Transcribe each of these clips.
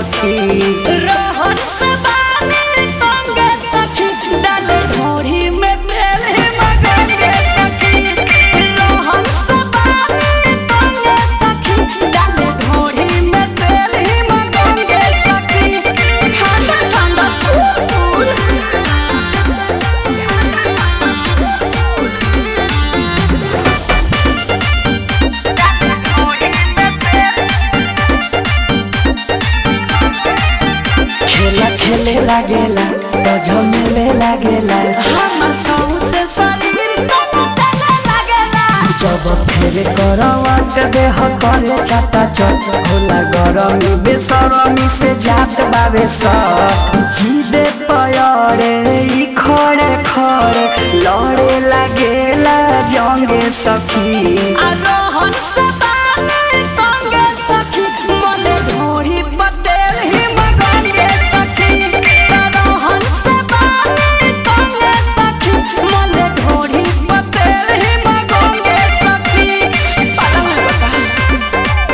सखी रोहन से बानी तंगे सखी डाले ढोरी में तेल ही मगंगे सखी रोहन से बानी तंगे सखी डाले ढोरी में तेल ही मगंगे सखी ठंडा ठंडा फूल खेला खेले लागेला तो झमेले लागेला हमर सौंसे शरीर कमतले लगेला जब फेरे करवट देह करे चाटा चट होला गरमी बेसरमी से जात बावे सट जीदे पयरे ई खड़े खड़े लड़े लागेला जंगे सखी रोहन से बानी तंगे सखी मने ढोरी पतेल ही मगंगे सखी रोहन से बानी तंगे सखी मने ढोरी पतेल ही मगंगे सखी पलंग बता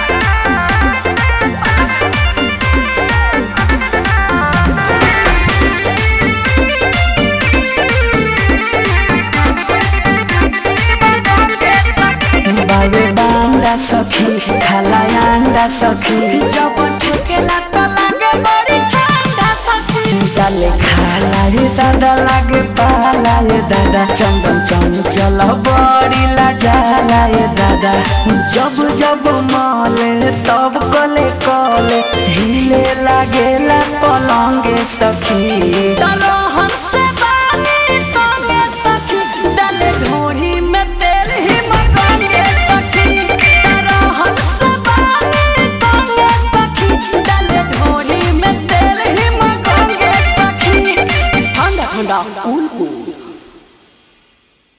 बावे बांडा सखी खाला अंडा सखी जब ठेकेला त लागे बड़ी ठंडा सखी डाले खाला रे दादा लागे पाला रे दादा चम चम चम चल बड़ी ला जाला रे दादा जब जब माले तब